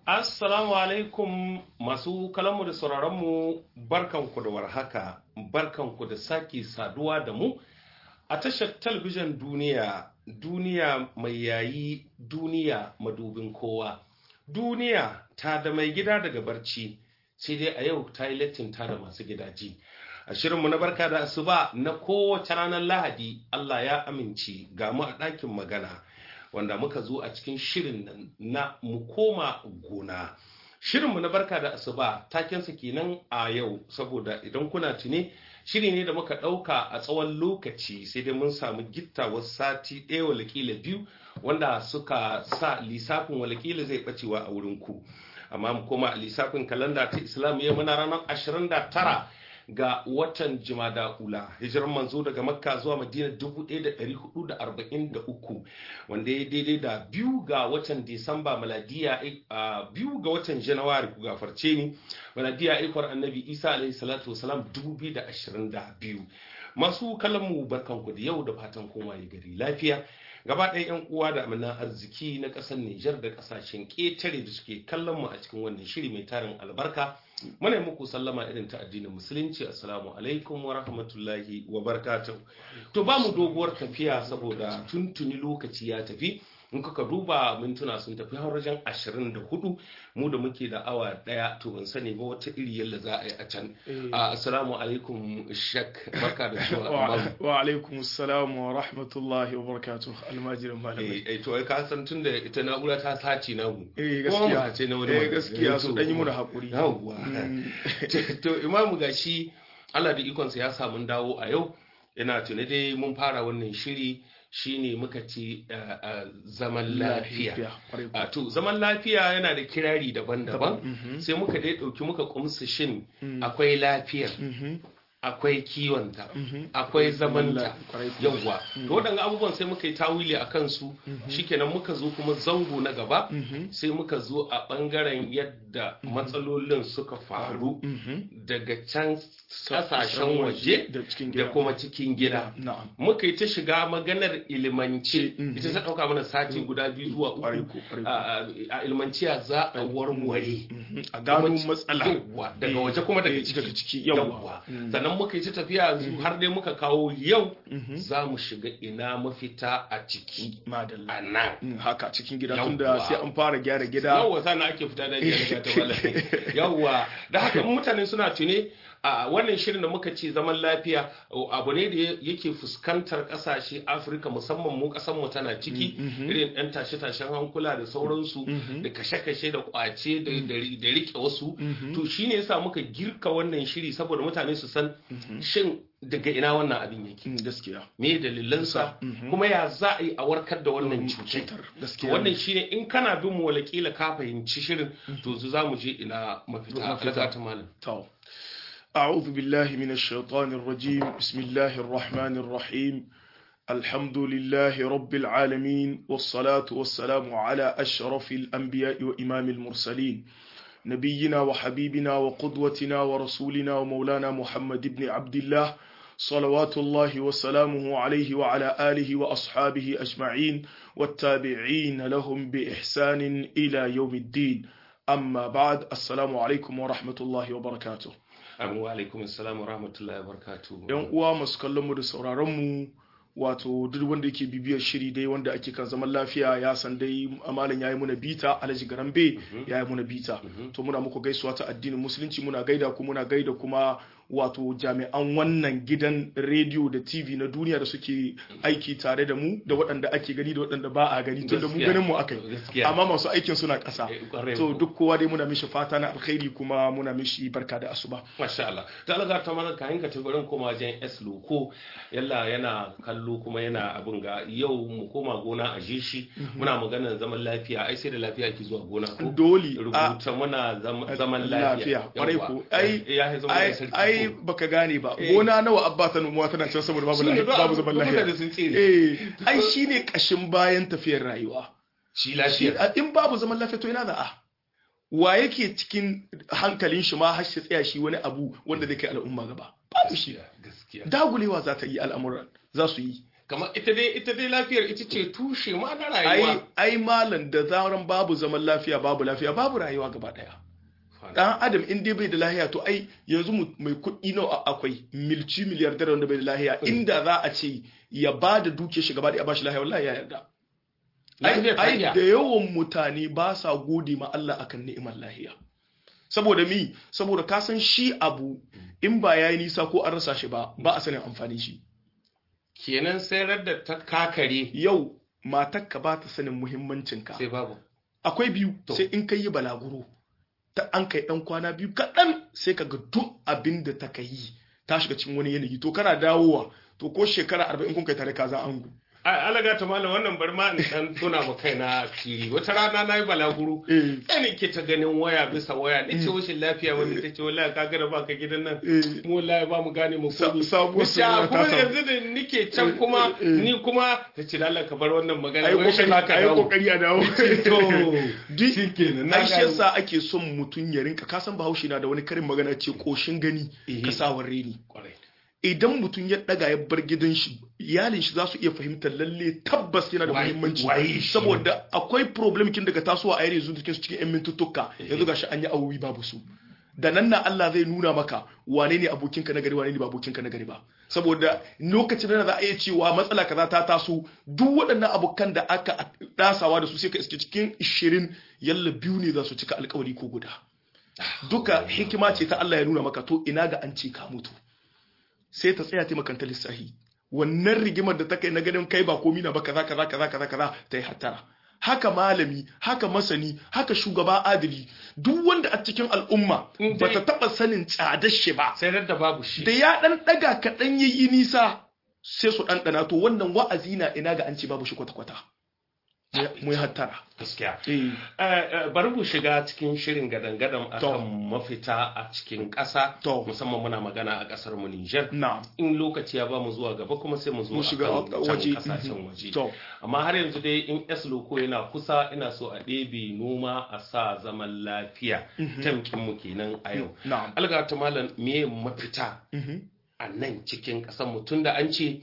Assalamu alaikum masu kalanmu da sauraronmu barkanku da warhaka barkanku da sake saduwa da mu a tashar talabijin duniya duniya mai yayi duniya madubin kowa duniya ta da mai gida daga barci sai dai a yau ta yi lattin ta da masu gidaje a shirinmu na barka da asuba na kowace ranar lahadi Allah ya amince ga mu a ɗakin magana wanda muka zo a cikin shirin nan na mu koma gona shirinmu na barka da asuba takensa kenan a yau saboda idan kuna tuni shiri ne da muka ɗauka a tsawon lokaci sai dai mun samu gittawar sati ɗaya walakila biyu wanda suka sa lissafin walakila zai ɓacewa a wurin ku amma mu koma a lissafin kalanda ta islam ya muna ranar 29 ga watan jimada ula hijiran manzo daga makka zuwa madina 1443 wanda ya daidai da biyu ga watan disamba maladiya biyu ga watan janawari ku gafarce ni maladiya ikwar annabi isa alaihi salatu wasalam 2022 masu kallonmu barkanku da yau da fatan koma ya gari lafiya gaba ɗaya 'yan uwa da amanan arziki na ƙasar Nijar da ƙasashen ƙetare da suke kallon mu a cikin wannan shiri mai tarin albarka muna muku sallama irin ta addinin musulunci assalamu alaikum wa rahmatullahi wa barakatuh to ba mu doguwar tafiya saboda tuntuni lokaci ya tafi in kuka duba mintuna sun tafi har wajen ashirin da hudu mu da muke da awa daya to ban sani ba wata iri yalla za a yi a can assalamu alaikum shak barka da zuwa wa alaikum assalam wa rahmatullahi wa barakatuh almajirin malamai eh to ai ka san tunda ita na'ura ta sace na mu eh gaskiya ce na wani eh gaskiya su dan yi muna hakuri yawwa to imamu gashi Allah da ikonsa ya samu dawo a yau ina tuni dai mun fara wannan shiri shine muka ce zaman lafiya to zaman lafiya yana da kirari daban-daban sai muka dai ɗauki muka kumsa shin akwai lafiyar akwai kiwonta akwai zamanta yawwa to waɗanda abubuwan sai muka yi tawili a kansu shikenan muka zo kuma zango na gaba sai muka zo a ɓangaren yadda matsalolin suka faru daga can ƙasashen waje da kuma cikin gida muka yi ta shiga maganar ilimance ita ta ɗauka mana sati guda biyu zuwa uku a ilmanciya za a warware a gano matsala daga waje kuma daga ciki yawwa sannan muka yi ta tafiya har dai muka kawo yau za mu shiga ina mafita a ciki a nan haka cikin gida tunda sai an fara gyara gida yawwa sana ake fita da gyara ta malami yawwa da haka mutane suna tune a wannan shirin da muka ce zaman lafiya abu ne da yake fuskantar kasashe afirka musamman mu mu tana ciki irin yan tashe-tashen hankula da sauransu da kashe-kashe da kwace da rike wasu to shine yasa muka girka wannan shiri saboda mutane su san shin daga ina wannan abin yake gaskiya me dalilansa kuma ya za a yi a warkar da wannan cutar wannan shine in kana bin mu walakila ka fahimci shirin to za mu je ina mafita ta malam أعوذ بالله من الشيطان الرجيم بسم الله الرحمن الرحيم الحمد لله رب العالمين والصلاة والسلام على أشرف الأنبياء وإمام المرسلين نبينا وحبيبنا وقدوتنا ورسولنا ومولانا محمد بن عبد الله صلوات الله وسلامه عليه وعلى آله وأصحابه أجمعين والتابعين لهم بإحسان إلى يوم الدين أما بعد السلام عليكم ورحمة الله وبركاته Amu alaikum assalam wa rahmatullahi wa barakatuh. Yan uwa masu kallon mu da sauraron mu wato duk wanda yake bibiyar shiri dai wanda ake kan zaman lafiya ya san dai amalan yayi muna bita Alhaji Garambe yayi muna bita to muna muku gaisuwa ta addinin musulunci muna gaida ku muna gaida kuma wato jami'an wannan gidan rediyo da tv na duniya da suke aiki tare da mu da waɗanda ake gani da waɗanda ba a gani tun da mu ganin mu aka yi amma masu aikin suna ƙasa to duk kowa dai muna mishi fata na alkhairi kuma muna mishi barka da asuba masha Allah ta Allah ta mana kayan ka tabarin koma wajen S loko yalla yana kallo kuma yana abin ga yau mu koma gona a je shi muna maganar zaman lafiya ai sai da lafiya ki zuwa gona ko dole rubuta muna zaman lafiya kwarai ko ai ai baka gane ba gona nawa abba ta numuwa tana can saboda babu babu zaman lafiya eh ai shine kashin bayan tafiyar rayuwa shi lafiya in babu zaman lafiya to ina za a wa yake cikin hankalin shi ma har shi tsaya shi wani abu wanda zai kai al'umma gaba babu shi dagulewa za ta yi al'amuran za su yi kamar ita dai ita dai lafiyar ita ce tushe ma na ai rayuwa ai malam da zaran babu zaman lafiya babu lafiya babu rayuwa gaba daya dan adam in dai bai da lahiya to ai yanzu mu- mai kuɗi nawa akwai milci miliyar dare wanda bai da lahiya inda za a ce ya ba da duke shi gaba da ya bashi lahiya wallahi ya yarda ai lafiyar ta ai iya da yawan mutane ba sa gode ma Allah akan ni'imar lahiya saboda mi saboda ka san shi abu in ba yayi nisa ko an rasa shi ba ba a sanin amfanin shi kenan sayar da ta kakare yau matarka ba ta sanin muhimmancinka sai babu akwai biyu To. sai in kai yi balaguro ta an kai dan kwana biyu kaɗan sai ka ga duk abin da ta yi ta shiga cikin wani yanayi to kana dawowa to ko shekara arba'in kun kai tare ka za angu a alaga ta malam wannan bar ma in dan tuna ma kaina asiri wata rana nayi balaguro eh sai ne ke ta ganin waya bisa waya ni ce washin lafiya wani ta ce wallahi ka gara ba ka gidan nan eh mu wallahi ba mu gane mu Sa- komi sabuwar Wace, a, soyayya ta kuma samu. yanzu da nike can kuma Eh, eh. ni kuma ta ce Allah ka bar wannan magana ayi wai shi kokari haka ayi dawo kokari a dawo to duk shikenan na ai shi gane. yasa ake son mutum ya rinka ka san bahaushe na da wani karin magana ce koshin gani Eh. ka sa reni Kwarai. idan mutum ya daga ya bar gidan shi iyalin shi za su iya fahimtar lalle tabbas yana da Wai- muhimmanci wai shi. saboda akwai problem kin daga tasowa a yare yanzu cikin su cikin yan mintuttuka yanzu gashi an yi awowi babu su da nan na Allah zai nuna maka wane ne abokinka na gari wane ne ba abokinka na gari ba saboda lokacin da za a iya cewa matsala kaza ta taso duk waɗannan abokan da aka dasawa da su sai ka iske cikin 20 yalla biyu ne za su cika alkawari ko guda duka hikima ce ta Allah ya nuna maka to ina ga an ce ka mutu sai ta tsaya taimakanta lissahi wannan rigimar da ta kai na ganin kai ba komi na ba kaza kaza kaza kaza kaza ta yi hattara haka malami haka masani haka shugaba adili duk wanda a cikin al'umma In ba dai- ta taba sanin tsadar shi ba sai da babu shi da ya dan daga kaɗan yayi nisa sai su ɗanɗana to wannan wa'azi na ina ga an ce babu shi kwata-kwata mu yi hattara gaskiya eh Eh, eh, bari mu shiga cikin shirin gadan-gadan To. akan mafita a cikin ƙasa To. musamman muna magana a ƙasar mu Niger na'am in lokaci ya ba mu zuwa gaba kuma sai mu zo mu shiga akan can waje kasashen waje to amma har yanzu dai in S loko yana kusa ina so a ɗebe noma a sa zaman lafiya tamkin mu kenan a yau na'am alga ta malam me mafita mhm a nan cikin ƙasar mu tunda an ce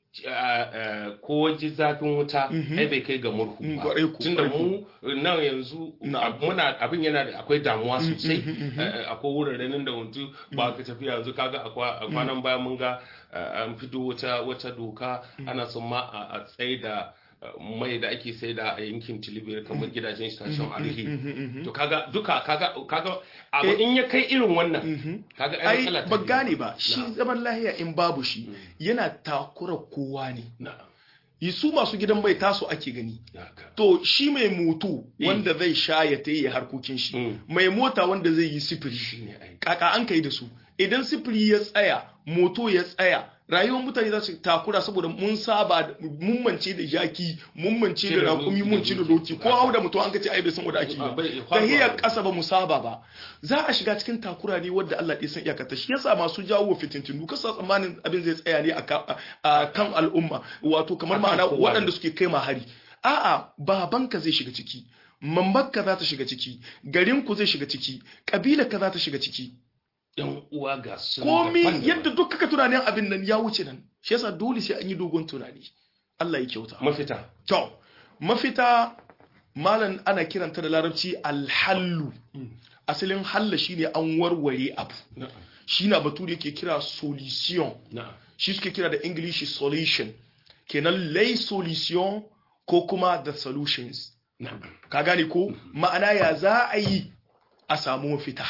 uh, uh, ko ji zafin wuta Mhm. ai bai kai ga murhu Mm, ba kwarai ku, tunda kwarai mu nan yanzu Na'am. ab- muna abin yana da akwai damuwa sosai mhm, mhm. Eh, akwai wuraren da mutu ba ka tafi yanzu kaga a kwa- a kwanan baya mun ga eh, an fito wata wata doka ana son ma a a tsaye da eh, mai da ake sai da a yankin tilibir kamar gidajen station arihi to kaga duka kaga kaga abu Eh, in ya kai irin wannan mhm kaga ai ai matsala ta ba biyu. gane ba shi Na'am. zaman lahiya in babu shi yana takura kowa ne na'am yi su masu gidan bai taso ake gani na'am. to shi mai moto Eh. wanda zai sha ya ta yi harkokin shi Mm. mai mota wanda zai yi sifiri shine ai kaka an kai da su idan sifiri ya tsaya moto ya tsaya rayuwar mutane za su takura saboda mun saba da- mun mance da jaki mun mance da Cire rakumi doki mun da ci da doki. doki ko hau da mutum an kace ai bai san wanda ake Ah, bai- yi faruwa. tahiyar kasa ba mu saba ba za a shiga cikin takura ne wadda Allah ya san iyakar ta shi yasa masu jawo fitintinu kasa tsammanin abin zai tsaya ne a ka- a kan al'umma wato kamar Akan ma'ana kowa ne. waɗanda suke kai ma hari a'a babanka zai shiga ciki mamakka za ta shiga ciki garinku zai shiga ciki ƙabilarka za ta shiga ciki yan uwa ga su komi daban-daban. yadda duk kaka tunanin abin nan ya wuce nan shi yasa dole sai an yi dogon tunani Allah ya kyauta mafita to mafita malam ana kiranta da larabci alhallu asalin halla shine an warware abu na'am shi na batu da yake kira solution na'am shi suke kira da english solution kenan lay solution ko kuma the solutions na'am ka gane ko ma'ana ya za a yi a samu mafita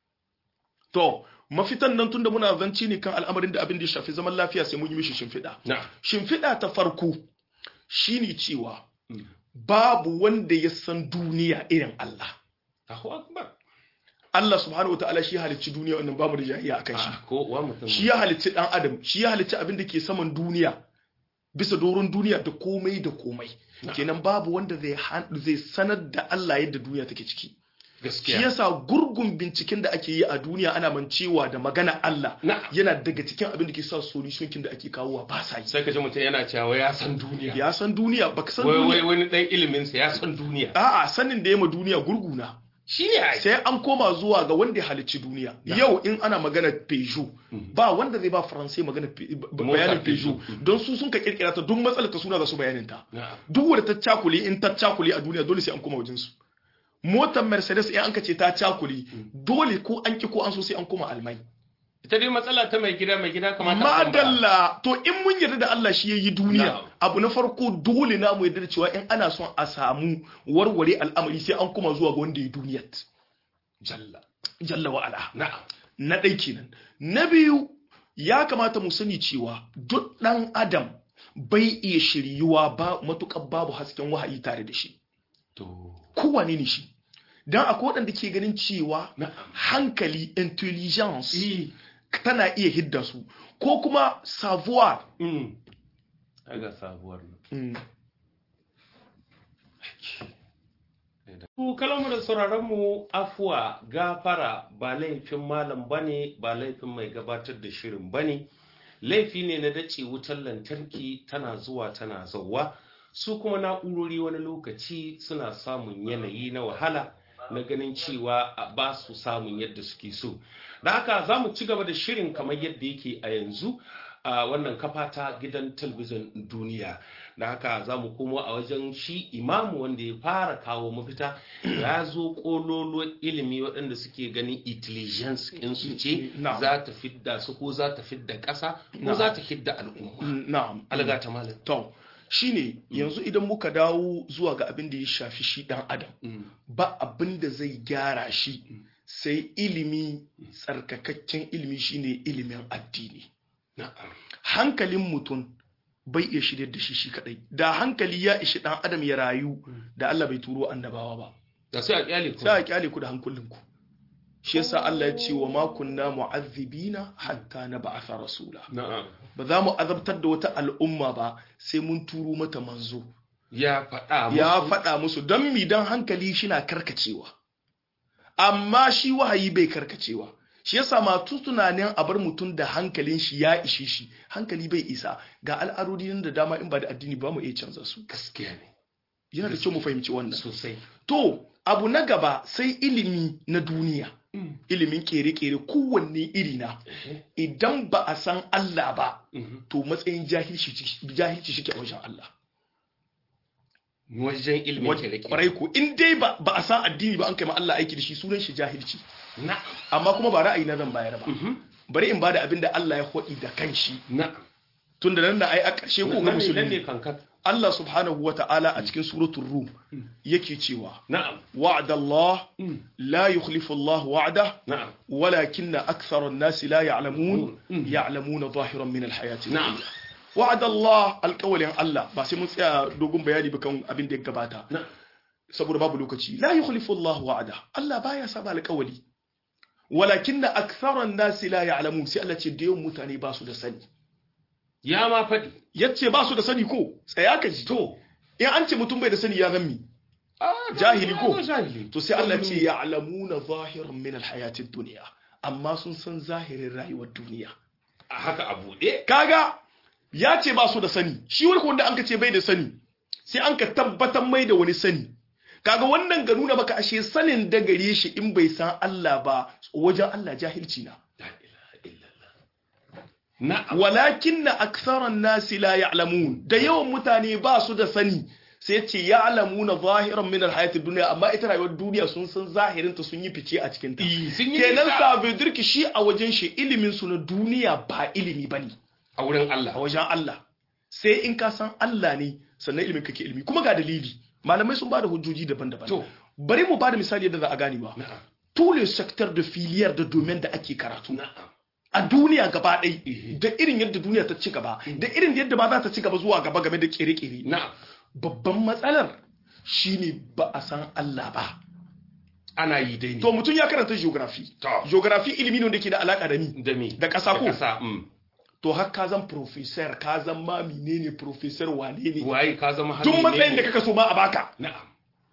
to mafitan nan tunda muna zanci ne kan al'amarin da abin da ya shafi zaman lafiya sai mun yi mishi shimfiɗa na'am shimfiɗa ta farko shine cewa Mm. babu wanda ya san duniya irin Allah Allahu akbar Allah subhanahu wataala shi halicci duniya wannan bamu da jahiya akan shi Ah, ko wa mutum shi ya halicci dan adam shi ya halicci abin da ke saman duniya bisa doron duniya da komai da komai Na'am. kenan babu wanda zai han- zai sanar da Allah yadda duniya take ciki shi gaskiya yasa gurgun binciken da ake yi a duniya ana mancewa da magana Allah na'am yana daga cikin abin da ke sa solution kin da ake kawowa ba sa yi sai ka ji mutum yana cewa ya san duniya ya san duniya baka san wai wai duniya wani dan ilimin sa ya san duniya a'a sanin da ya ma duniya gurguna shi ne ai sai an koma zuwa ga wanda ya halicci duniya yau in ana magana Peugeot ba wanda zai ba faransai magana Pe- ba- Mota bayanin Peugeot. Peugeot don su sun ka kirkira ta duk matsalar ta suna za su bayanin ta na'am duk wanda ta cakuli in ta cakuli a duniya dole sai an koma wajen su motar Mercedes in an ka ce ta cakuli dole ko an ki ko an so sai an koma Almai ita dai matsala ta mai gida mai gida kamata a tambaya. madalla to in mun yarda da Allah shi yayi duniya Na'am. abu na farko dole na mu yarda da cewa in ana son a samu warware al'amari sai an koma zuwa ga wanda ya duniyar jalla jalla wa ala na'am na ɗai kenan na biyu ya kamata mu sani cewa duk ɗan adam bai iya shiryuwa ba matuƙar babu hasken wahayi tare da shi to kowane ne shi don akwai waɗanda ke ganin cewa na'am hankali intelligence eh tana iya hidda su ko kuma savoir mm aga sabuwar nan mm, Ku kalamu da sauraron mu afuwa gafara ba laifin malam bane ba laifin mai gabatar da shirin bane laifi ne na dace wutar lantarki tana zuwa tana zauwa su kuma na'urori wani lokaci suna samun yanayi na wahala na ganin cewa a ba su samun yadda suke so da haka za mu ci gaba da shirin kamar yadda yake a yanzu a wannan kafa ta gidan talabijin duniya da haka za mu komo a wajen shi imamu wanda ya fara kawo mafita ya zo kololo ilimi waɗanda suke ganin intelligence su ce Na'am. za ta fidda su ko za ta fidda ƙasa ko Na'am. za ta fidda al'umma mm, na'am alga ta malam to shine yanzu idan muka dawo zuwa ga abin da ya shafi shi ɗan adam Mm. ba abin da zai gyara shi sai ilimi tsarkakakken ilimi shine ilimin addini na'am hankalin mutum bai iya shirya da shi shi kadai da hankali ya ishi dan adam ya rayu da Allah bai turo annabawa ba da sai a kyale ku sai a kyale ku da hankulinku shi yasa Allah ya ce wa ma kunna mu'azzibina hatta nab'atha rasula na'am ba za mu azabtar da wata al'umma ba sai mun turo mata manzo ya faɗa ya musu faɗa musu don mi don hankali shi na karkacewa amma shi wahayi bai karkacewa shi yasa matu tunanin a bar mutum da hankalin shi ya ishe shi hankali bai isa ga al'adodi nan da dama in ba da addini ba mu iya canza su gaskiya ne yana da kyau mu fahimci wannan sosai to abu na gaba sai ilimi na duniya ilimin kere-kere kowanne iri na idan ba a san Allah ba Mhm. to matsayin jahilci jahilci shike a wajen Allah wajen ilimin kere-kere kwarai ko in dai ba ba a san addini ba an kai ma Allah aiki da shi sunan shi jahilci na'am amma kuma ba ra'ayi na zan bayar ba Mhm. bari in bada abin da Allah ya hodi da kanshi na'am tunda nan da ai a ƙarshe ko ga nan ne nan ne musulmi kankan Allah subhanahu wata'ala a cikin suratul rum yake cewa na'am wa'ada Allah la yukhlifu Allah wa'da na'am ولكن أكثر الناس لا يعلمون مم. يعلمون ظاهرا من الحياة نعم. الدنيا وعد الله القول الله ba sai mun tsaya dogon bayani ba kan abin da ya gabata na'am saboda babu lokaci la yukhlifu Allah wa'ada Allah baya saba alƙawali walakin aktharan nas la ya'lamun sai Allah ce da yawan mutane ba su da sani ya ma faɗi yace ba su da sani ko tsaya ka ji to in an ce mutum bai da sani ya zammi ah, Jahili ko? jahili to sai Allah ce ya'lamuna zahiran min alhayatid dunya amma sun san zahirin rayuwar duniya a haka a buɗe kaga ya ce ba su da sani shi wani wanda an ka ce bai da sani sai an ka tabbatar mai da wani sani kaga wannan ga nuna maka ashe sanin da gare shi in bai san Allah ba wajen Allah jahilci na la ilaha illallah na'am walakin na aksaran nasi la ya'lamun da yawan mutane ba su da sani sai ce ya'lamuna zahiran min alhayati dunya amma ita rayuwar duniya sun san zahirin ta sun yi fice a cikin ta Eh, sun yi kenan nisa. sa bai dirki shi a wajen shi ilimin su na duniya ba ilimi bane a wurin a Allah wajen Allah sai in ka san Allah ne sannan ilimin kake ilimi kuma ga dalili malamai sun bada hujjoji daban-daban To. bari mu bada misali yadda za a gane ba na'am tous les secteurs de filière de domaine da ake karatu na'am a duniya gaba ɗai Eh. da irin yadda duniya ta ci gaba da irin yadda ba za ta ci gaba zuwa gaba game da kere-kere na'am babban matsalar shine ba a san Allah ba ana yi dai ne to mutum ya karanta geography To. geography ilimi ne da ke da alaka da ni da me da ƙasa ko? ƙasa mm. to har ka zan professor ka zan ma menene professor wane ne waye ka zama tun hannu matsayin ne? da kaka so ma a baka na'am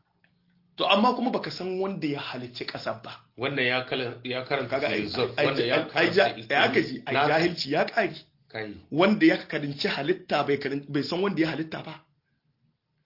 to amma kuma baka san wanda ya halicci ƙasar ba wannan ya kala ya karanta kaga ai philosophy, ai wannan ya ai ai ja- karanta ai aka ji ai Na- jahilci ya ƙari kai wanda ya karinci halitta bai karin bai san wanda ya halitta ba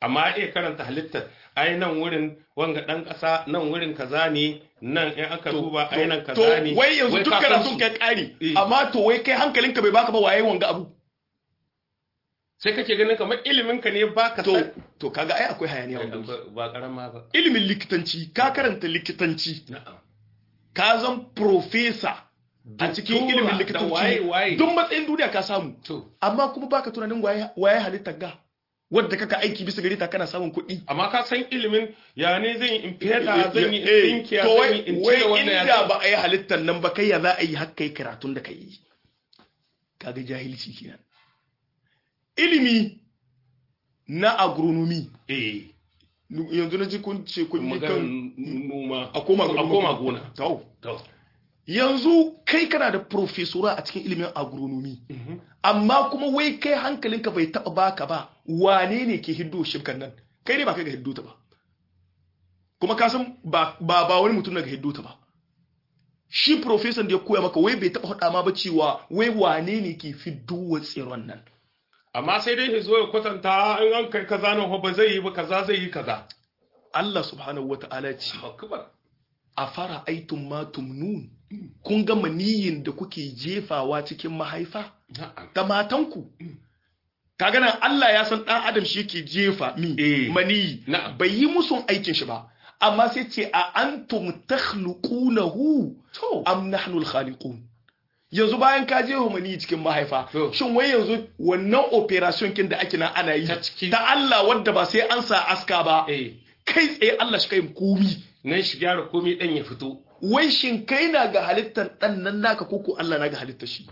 amma iya karanta halittar ai nan wurin wanga dan kasa nan wurin kaza ne nan in aka duba ai nan kaza ne wai yanzu duk ka san karatun su. kai kari Eh. amma to wai kai hankalinka bai baka ba waye wanga abu sai kake ganin kamar ilimin ka ne baka to san to kaga ai akwai hayaniya wanda ba ba karama ba ilimin likitanci ka karanta likitanci na'am ka zan profesa a cikin Doktora ilimin da waye waye likitanci duk matsayin duniya ka samu to amma kuma baka tunanin waye waye halittar ga wadda kaka aiki bisa gare ta kana samun kuɗi amma ka san ilimin ya ne zan yi in feda zan yi in Eh, dinkiya to zan wai yi in wai cire wannan ya inda zan- ba a yi halittar nan ba kai ya za a yi har kai karatun da kai yi kaga jahilci kenan ilimi na agronomy eh nu- yanzu na ji kun ce kun yi maganar kan noma a koma a koma gona Tau. to yanzu kai kana da profesora a cikin ilimin agronomy amma kuma wai kai hankalinka bai taba baka ba wane ne ke hiddo shibkan nan kai ne ba kai ga hiddo ta ba kuma ka san ba ba ba wani mutum daga hiddo ta ba shi professor da ya koya maka wai bai taba faɗa ma ba cewa wai wane ne ke fiddo wa tsiron nan amma sai dai ya zo ya kwatanta in an kai kaza nan ba zai yi ba kaza zai yi kaza Allah subhanahu wata'ala ya ce akbar a fara aitun ma tumnun kun ga maniyin da kuke jefawa cikin mahaifa na'am da matanku kaga nan Allah ya san dan adam shi yake jefa mi Eh. mani Na'am. bai yi musun aikin shi ba amma sai ce a antum takhluqunahu to am nahnu al-khaliqun yanzu bayan ka jefa mani cikin mahaifa To. shin wai yanzu wannan operation kin da ake nan ana yi Ta ciki. ta Allah wadda ba sai an sa aska ba eh kai tsaye Allah shi kai komi nan shi gyara komai dan ya fito wai shin kai na ga halittar ɗan nan naka koko Allah na ga halittar shi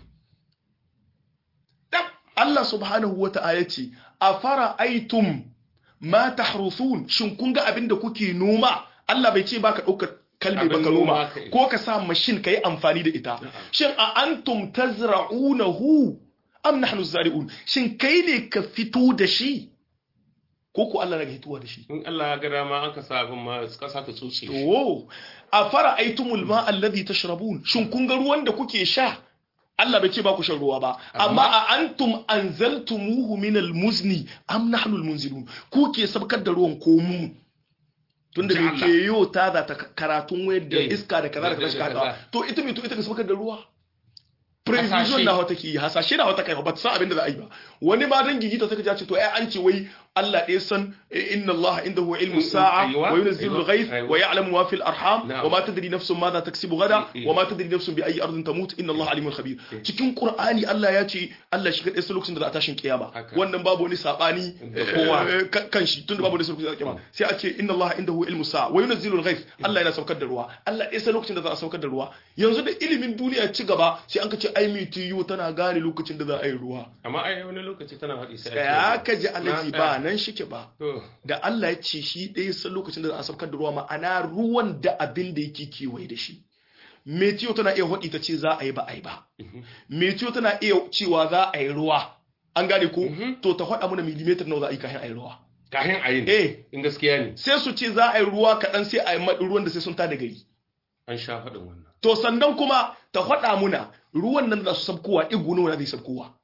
dan Allah subhanahu wa ta'ala ce a fara aitum ma tahrusun shin kun ga abin da kuke noma Allah bai ce baka ɗaukar kalmi Abin baka noma noma kai. ko ka sa mashin ka yi amfani da ita shin a antum tazra'unahu am nahnu zari'un shin kai ne ka fito da shi ko ko Allah na ga hituwa da shi in Allah ya ga dama an ka sa abin ma kasa ta tsotse shi. To, a fara aitumul ma alladhi tashrabun shin kun ga ruwan da kuke sha Allah bai ce ba ku shan ruwa ba amma a antum anzaltumuhu min almuzni am nahnu almunzilun ku ke sabkar da ruwan ko mu tunda Ji me Allah. ke yo ta da ta karatun wayar da Eh, iska da kaza da da- kaza da- suka da- haɗa. to ita me to ita ka sabkar da ruwa prevision Hasashe. na wata ke yi hasashe na wata kai ba ta san abin da za a yi ba wani ma dan gigita suka ja ce to ai an ce wai Allah ɗaya san eh, inna Allah indahu ilmu sa'a Aiwa, wa yunzilu aiwa, al-ghayth aiwa. wa ya'lamu ma fil arham Na'am. wa ma tadri nafsun ma za taksibu gada Eh, eh. wa ma tadri nafsun bi ayi ardin tamut inna Allah alimul khabir cikin Qur'ani Allah ya ce Allah shi kadai sai lokacin da za a tashin kiyama Haka. wannan babu wani sabani Da eh, kowa. eh, kan kan shi tunda babu wani lokacin da za a kiyama sai a ce inna Allah indahu ilmu sa'a wa yunzilu al-ghayth Allah yana saukar da ruwa Allah ɗaya sai lokacin da za a saukar da ruwa yanzu da ilimin duniya ci gaba sai an ka ce ai mitiyu tana gane lokacin da za a yi ruwa amma ai wani lokaci tana haɗi sai ya ka ji alaji Na ba tsaya. nan shike ba to da Allah ya ce shi ɗaya san lokacin da za a saukar da ruwa ma'ana ruwan da abin da yake kewaye da shi metiyo tana iya haɗi ta ce za a yi ba a yi ba metiyo tana iya cewa za a yi ruwa an gane ko to ta haɗa mana millimeter nawa za a yi kayan a yi ruwa kahin ayin eh in gaskiya ne sai su ce za a yi ruwa kaɗan sai a yi maɗi ruwan da sai sun tada gari an sha faɗin wannan to sannan kuma ta haɗa muna ruwan nan da za su sabkowa igu nawa na zai sabkowa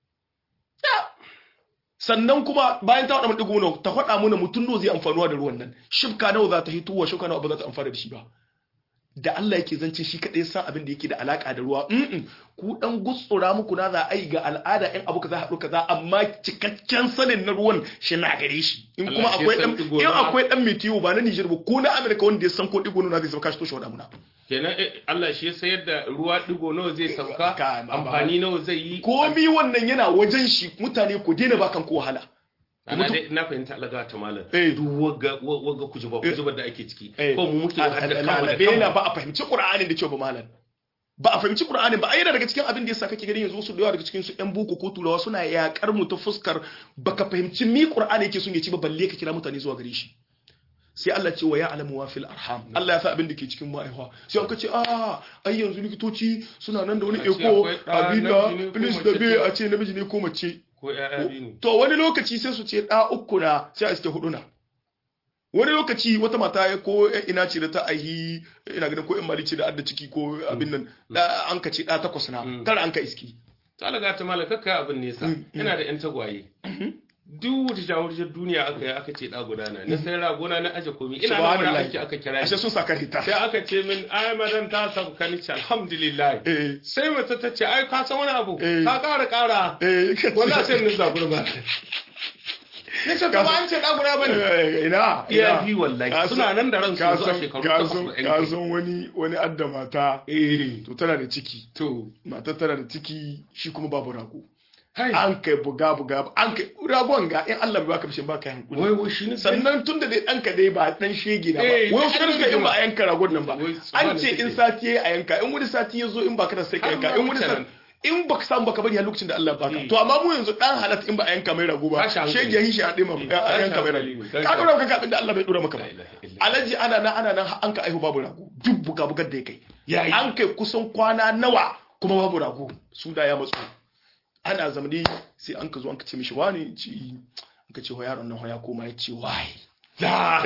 sannan kuma bayan ta faɗa mana ɗigo nawa ta faɗa mana mutum nawa zai amfanuwa da ruwan nan shifka nawa za ta hitowa shifka nawa ba za ta amfana da shi ba da Allah yake zance shi kaɗai san abin da yake da alaka da ruwa mm ku dan gutsura muku na za a yi ga al'ada in abu kaza haɗu kaza amma cikakken sanin na ruwan shi na gare shi in kuma Allah shi akwai san dan ɗigo in nawa. akwai dan metiyo ba na Niger ba ko na America wanda ya san ko ɗigo nawa zai sauka shi to shi waɗa muna kenan eh, Allah shi ya sayar da ruwa digo nawa zai sauka Ka- ba- amfani nawa zai yi komi wannan yana wajen shi mutane ku daina bakan ko wahala ana dai na fahimta Allah ga ta malam Eh. duk wagga wa- wagga kujuba kujuba da ake ciki Eh. ko mu muke hadda kanmu da lalabe na kanmu ba a fahimci qur'anin da kyau ba malam ba a fahimci qur'anin ba ai yana daga cikin abin da yasa kake gani yanzu su da yawa daga cikin su yan boko ko turawa suna yakar mu ta fuskar baka fahimci mi qur'ani yake son ya ci ba balle ka kira mutane zuwa gare shi sai Allah ce wa ya'lamu wa fil arham Allah ya sa abin da ke cikin ma'aiwa sai an ka ce a ai yanzu likitoci suna nan da wani A ce eko akwai ɗa, abin da namiji ne ko please mace da be ce. a ce namiji ne ko mace ko ƴaƴa biyu ne to wani lokaci sai su ce ɗa uku na sai a iske hudu na wani lokaci wata mata ya ko ya ina ce da ta aihi ina ganin ko in mali ce da adda ciki ko abin nan da an ka ce ɗa takwas na Mm. tara an ka iski ta Allah ga ta malam kakka abin nesa Mm, mm. yana da ƴan tagwaye duk wata shawarar duniya aka yi aka ce da gudana na sai ragona na aje komi ina nan wani aiki aka kira ashe sun saka hita sai aka ce min ai madan ta sauka ni ce alhamdulillah eh sai mata ta ce ai ka san wani abu Eh. ka kara kara eh wallahi sai ni zabura ba ne ce kuma an ce da guda bane Eh, ina iya ina. bi wallahi Ka suna san- nan da ransu ka yanzu a san shekaru ka takwas san da ka yan san wani wani adda mata eh to tana da ciki to mata tana da ciki shi kuma babu rago hai an kai buga buga an kai ragon ga in Allah bai baka bishin baka hankuli wai wai shi ne sannan tun da dai ɗanka dai ba ɗan shege na ba Eh, wai wasu ɗan suka in ba a yanka ragon nan ba Wai an subhanahu ce in take. sati yayi a yanka in wani sati ya zo in baka da sai ka Har yanka ma in wani wuce sati nan. in baka samu baka bari har lokacin da Allah ya baka Eh. to amma mu yanzu dan halat in ba a yanka mai rago ba Tashi hankali. shege shi a dima a tashi yanka mai hankali rago ne, ka tashi dora maka abin da Allah bai dora maka ba La ilaha illa. alaji ana nan ana nan har an ka aihu babu rago duk buga bugar da ya kai Yayi. an kai kusan kwana nawa kuma babu rago su da ya matsu ana zamani sai an ka zo an ka ce mishi wani ci an ka ce wa yaron nan ya koma ya ce wai Da.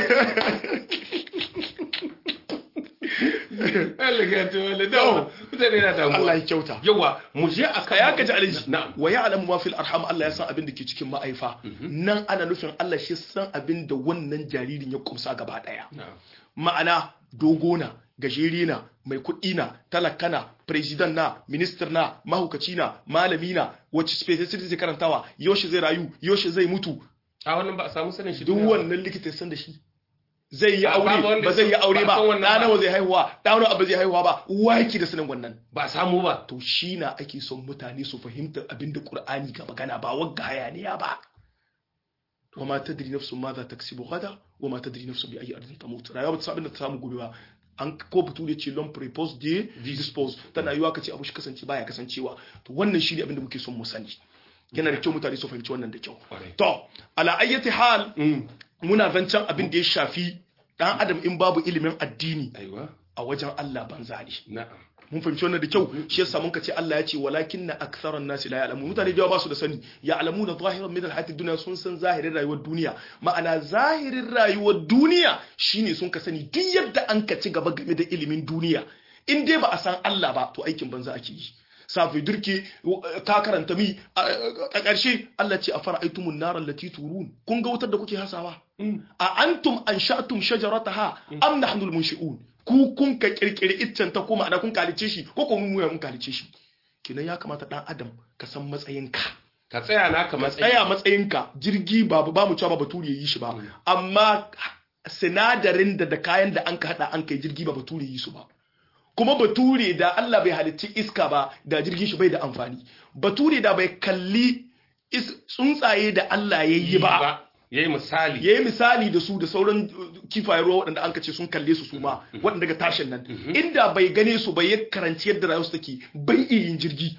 Allah ya ta wale da mutane na damuwa. Allah ya kyauta Yawa mu je a ka ya kaji alaji Na'am. wa ya alamu ma fil arham Allah ya san abin da ke cikin ma'aifa nan ana nufin Allah shi san abin da wannan jaririn ya kumsa gaba daya Na'am. ma'ana dogo na gajeri na mai kuɗi na talaka na president na minister na mahukaci na malami na wacce specialty zai karantawa yaushe zai rayu yaushe zai mutu A wannan ba a samu sanin shi duk duniya ba. wannan likita ya san da shi zai yi Ba- babu aure wanda ba zai yi ya san- aure ba ba san wannan ɗa ba. nawa zai haihuwa ɗa nawa ba zai haihuwa ba waki da sanin wannan ba a samu ba. to shi na ake son mutane su fahimta abin da Qur'ani ga magana ba wagga hayaniya ba wa ma tadri nafsun ma za ta kasibu gada wa ma tadri nafsun bi ayi ardin tamut rayuwa ba ta san abin da ta samu gobe ba an ko fito da ce l'homme prépose de dispose tana yiwa ka ce abu shi kasance baya kasancewa to wannan shi ne abin da muke son mu sani yana da kyau mutane su fahimci wannan da kyau Kwarai. to ala ayyati hal Mm. muna zancen abin da ya shafi dan adam in babu ilimin addini Aiwa. a wajen Allah banza ne Na'am. mun fahimci wannan da kyau shi yasa mun ce Allah ya ce walakin na aktharan nasi la ya'lamun mutane da yawa ba su da sani ya'lamuna zahiran min alhayati dunya sun san zahirin rayuwar duniya ma'ana zahirin rayuwar duniya shine sun ka sani duk yadda an ka ci gaba game da ilimin duniya in dai ba a san Allah ba to aikin banza ake yi safi durki ka karanta mi a ƙarshe Allah ce a fara'aitumun naran lati turun kun ga wutar da kuke hasawa a antum ansha'tum shajarataha am nahnu almunshi'un ku kun ka kirkiri iccen ta kuma ana kun kalice shi ko kuma mu ya mun kalice shi kinan ya kamata dan adam ka san matsayinka Ka tsaya naka matsayi. tsaya matsayinka jirgi ba ba mu cewa ba bature yi shi ba amma sinadarin da da kayan da an ka hada an kai jirgi ba bature yi su ba kuma bature da Allah bai halicci iska ba da jirgin shi bai da amfani bature da bai kalli is- tsuntsaye da Allah ya yi ba Yayi misali. ya yi misali da su da sauran uh, kifayen ruwa waɗanda an ce sun kalle su su ma waɗanda daga tashin nan inda bai gane su bai ya karanci yadda rayuwarsu take bai iya yin jirgi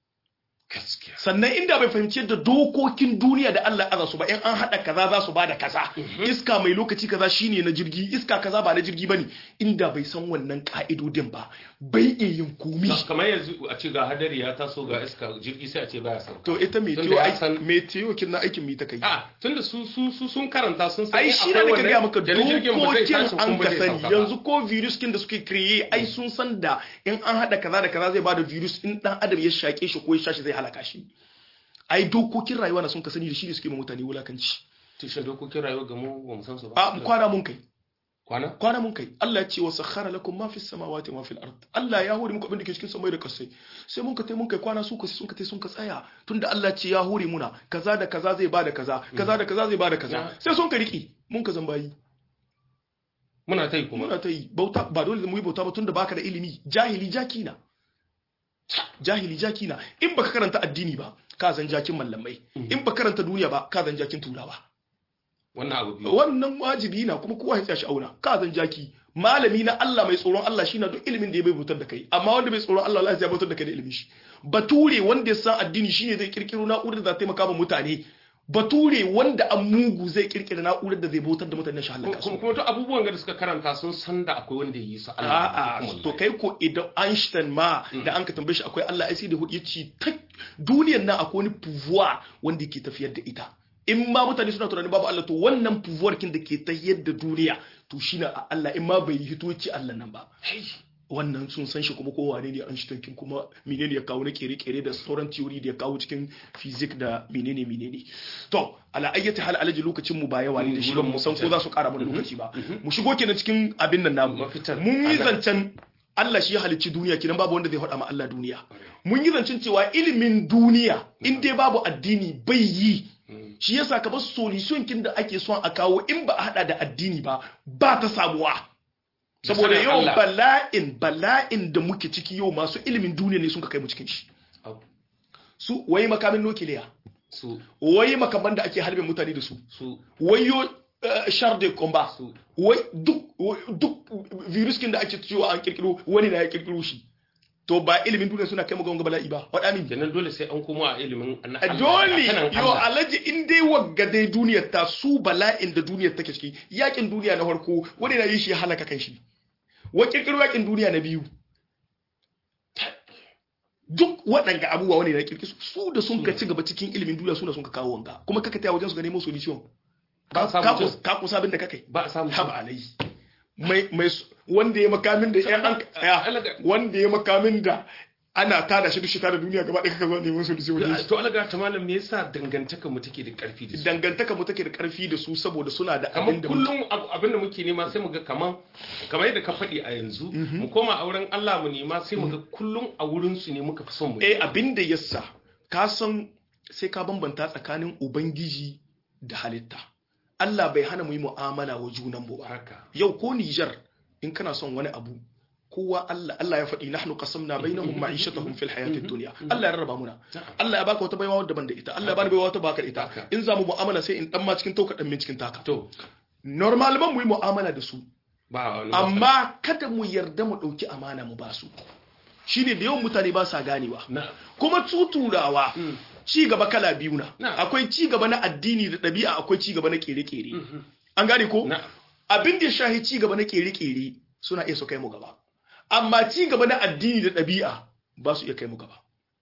Gaskiya. sannan inda bai fahimci yadda dokokin duniya da Allah ya aza su ba in an haɗa kaza za su bada kaza iska mai lokaci kaza shine na jirgi iska kaza ba na jirgi bane inda bai san wannan ka'idodin ba bai iya yin komi Kamar yanzu a ce ga hadari ya taso ga iska jirgi sai a ce baya sauka. to ita Tunda meteo ya ai san- meteo kin na aikin mi ta kai A tunda su su su sun karanta sun san ai in shi akwai ne ka wannan gaya maka da na jirgin ba zai tashi dokokin an kuma ka zai sani sauka ba. yanzu ko virus kin da suke kriye ai sun san da in an hada kaza da kaza zai bada virus in dan adam ya shake shi ko ya shashi zai halaka shi ai dokokin rayuwa na sun ka sani da shi ne suke ma mutane wulakanci tushen dokokin rayuwa ga mu ba mu san su ba. a kwana mun kai Kwana? kwana mun kai Allah ya ce wa sakhara lakum ma fis samawati wa fil ard Allah ya hore muku abin da ke cikin samai da kasai sai mun ka tai mun kai kwana su ka sun ka tai sun ka tsaya tunda Allah ce ya hore muna kaza da kaza zai bada kaza kaza da kaza zai bada kaza sai sun ka riki mun ka zambayi Muna ta yi kuma. muna ta yi bauta ba dole mu yi bauta ba tunda baka da ilimi jahili jaki na jahili jaki na in baka karanta addini ba ka zan jakin mallamai in baka karanta duniya ba ka zan jakin turawa Wannan abu biyu. wannan wajibi na kuma kowa ya tsaya shi auna ka zan jaki malami na Allah mai tsoron Allah shi na duk ilimin da ya bai bautar da kai amma wanda bai tsoron Allah Allah ya bautar da kai da ilimin shi bature wanda ya san addini shine zai kirkiro na'urar da za ta taimaka ma mutane bature wanda an mugu zai kirkira na'urar da zai bautar da mutane shi halaka su Kuma kuma to abubuwan da suka karanta sun san da akwai wanda ya yi su A'a, to kai ko idan Einstein ma da an ka tambaye shi akwai Allah ai sai da hudu yace ta duniyar nan akwai wani pouvoir wanda yake tafiyar da ita. In ma mutane suna tunanin babu Allah to wannan pouvoir kin da ke tafiyar da duniya to shine a Allah in ma bai hito ci Allah nan ba. wannan sun san shi kuma kowane ne Einstein kin kuma menene ya kawo na kere-kere da sauran theory da ya kawo cikin physics da menene menene to ala ayyati hal alaji lokacin mu ba yawa ne da shi ba mu san ko za su kara mana lokaci ba mu shigo kenan cikin abin nan namu Mafitar. mun yi Ana- zancen Allah shi ya halicci duniya kenan babu wanda zai faɗa ma Allah duniya mun yi zancen cewa ilimin duniya in dai babu addini bai yi shi yasa ka bar solution kin da ake son a kawo in ba a hada da addini ba ba ta samuwa saboda sanin yau Allah. bala'in bala'in da muke ciki yau masu ilimin duniya ne sun ka kai mu cikin shi Au, su wai makamin nukiliya su wai makaman da ake harbin mutane da su su wayo uh, char de combat su wai duk wai duk virus kin da ake cewa an kirkiro wani na ya kirkiro shi to ba ilimin duniya suna kai mu ga wanga bala'i ba faɗa min kenan dole sai an komo a ilimin na A Allah, dole a kanan yo Allah. alaji in dai wagga dai duniyar ta su bala'in da duniyar take ciki yakin duniya na farko wani na yi shi ya halaka kan shi wa kirkiro yakin duniya na biyu duk waɗanga abubuwa wani na kirkiro su da sun ka ci gaba cikin ilimin duniya suna sun ka kawo wanga kuma kaka taya wajen su ga nemo solution Ba a samu ka mutum. ka kusa abin da kakai ba a samu haba alai mai mai s- wanda ya makamin da yan an ya, Alaga- wanda ya makamin da ana tada shi duk shi tada duniya gaba ɗaya kaka zo neman solution wajen shi to alaga ta malam me yasa dangantaka mu take da karfi da su dangantaka mu take da karfi da su saboda suna da kamar abin da kullum abu- abin da muke nema sai mu ga kaman kamar yadda ka faɗi a yanzu mu koma a wurin Allah mu nema sai mu ga kullum a wurin su ne muka fi son mu eh abin da yasa ka san sai ka bambanta tsakanin ubangiji da halitta Allah bai hana mu yi mu'amala wa junan mu ba haka yau ko Niger in kana son wani abu kowa Allah Allah ya faɗi nahnu qasamna bainahum ma'ishatahum fil hayatid dunya Allah ya rarraba muna Allah ya baka wata baiwa wadda ban da ita Allah ya bani baiwa wata baka da ita Haka. in za mu mu'amala sai in dan ma cikin tauka dan min cikin taka to normal ban mu yi mu'amala da su ba wani amma kada mu yarda mu ɗauki amana mu ba su shine da yawan mutane ba sa ganewa na kuma tuturawa Mm. ci gaba kala biyu na Na. akwai ci gaba na addini da ɗabi'a akwai ci gaba na kere-kere an gane ko na abin da ya shahi ci gaba na kere-kere suna iya su kai mu gaba amma ci gaba na addini da ɗabi'a ba su iya kai mu gaba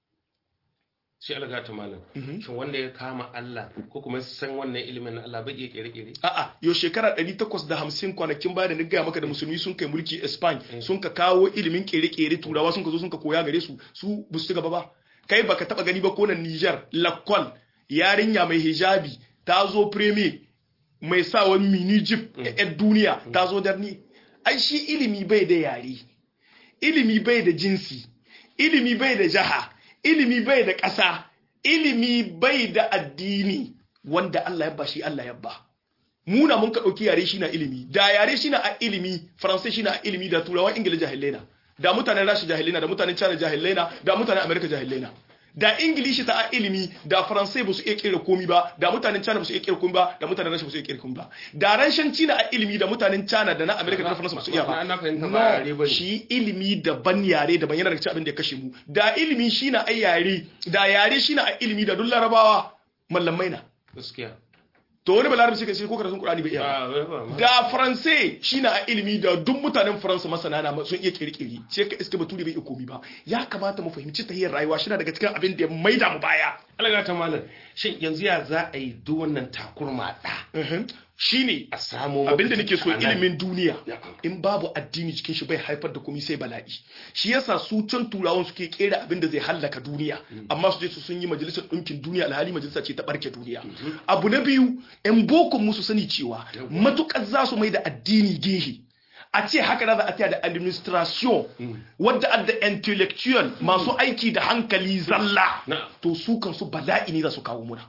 shi alaga ta malam shin wanda ya kama Allah ko kuma san wannan ilimin na Allah bai iya kere-kere A'a, yau shekara 850 kwanakin baya da ni gaya maka da musulmi sun kai mulki Spain sun ka kawo ilimin kere-kere turawa sun ka zo sun ka koya gare su su ba su ci gaba ba. Kai baka taba gani ba ko nan Niger, Lakwal, yarinya mai hijabi ta zo premier mai sa wani mini jeep yan duniya ta zo darni. Ai shi ilimi bai da yare, ilimi bai da jinsi, ilimi bai da jaha, ilimi bai da ƙasa, ilimi bai da addini wanda Allah ya ba shi Allah ya ba. muna mun ka ɗauki yare shi na ilimi da yare shi na a ilimi faransai shi na a ilimi da turawan ingila jahilai na da mutanen rashi jahilai na da mutanen china jahilai na da mutanen amerika jahilai na da ingilishi ta a ilimi da faransai ba su iya kera komi ba da mutanen china ba su iya kera komi ba da mutanen rashi ba su iya kera komi ba da ranshan china a ilimi da mutanen china da na amerika da na faransa ba su iya ba Na- na fahimta ba yare no bane. shi ilimi daban yare daban yana daga cikin abin da ya kashe mu da ilimi shi na a yare da yare shi na a ilimi da duk larabawa mallamai na gaskiya to wani balarabi shi ka ce ko karatun qur'ani bai iya ba Ah, bai ba ma. da faransai shi na a ilimi da duk mutanen faransa masana na sun iya kirkiri sai ka iska bature bai iya komi ba ya kamata mu fahimci tahiyar rayuwa shi na daga cikin abin da ya maida mu baya alaga ta malam shin yanzu ya za a yi duk wannan takurma da shine a samu abin da nake so mafita a nan? ilimin duniya Ya. in babu addini cikin shi bai haifar da komai sai bala'i shi yasa su can turawan suke kera abin da zai hallaka duniya amma su je su sun yi majalisar ɗinkin duniya alhali majalisa ce ta barke duniya abu na biyu yan bokon musu sani cewa matukar za su mai da addini gehe a ce haka na za a taya da administration wadda adda intellectual masu aiki da hankali zalla Na. to su kansu bala'i ne za su kawo muna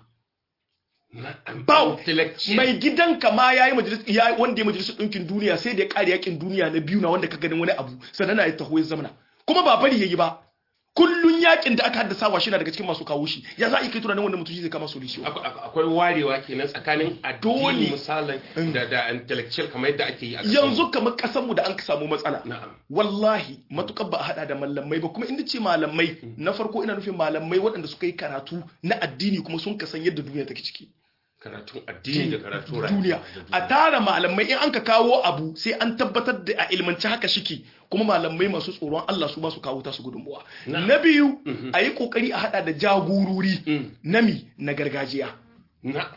Na'am. Bau, Intellectual. mai gidanka ma yayi majalis ya wanda ya majalisar ɗinkin duniya sai da ya ƙare yakin duniya na biyu na wanda ka ganin wani abu sannan na ya taho ya zamana kuma ba bari yayi ba kullun yakin da aka haddasa wa shi na daga cikin masu kawo shi ya za a yi kai tunanin wanda mutum shi zai kama solution Akwai- akwai akwai warewa kenan tsakanin Dole. addini misalin da da intellectual kamar yadda ake yi a ƙasar yanzu kamar kasan mu da an samu matsala Na'am. wallahi matukar ba a hada da malamai ba kuma inda ce malamai na farko ina nufin malamai waɗanda suka yi karatu na addini kuma sun kasan yadda duniya take ciki karatun addini da karatun rayuwa duniya da a tara malamai in an ka kawo abu sai an tabbatar da a ilmanci haka shike kuma malamai masu tsoron Allah su ba su kawo tasu gudunmuwa na biyu a yi kokari a hada da jagorori Mm. nami na gargajiya Na'am.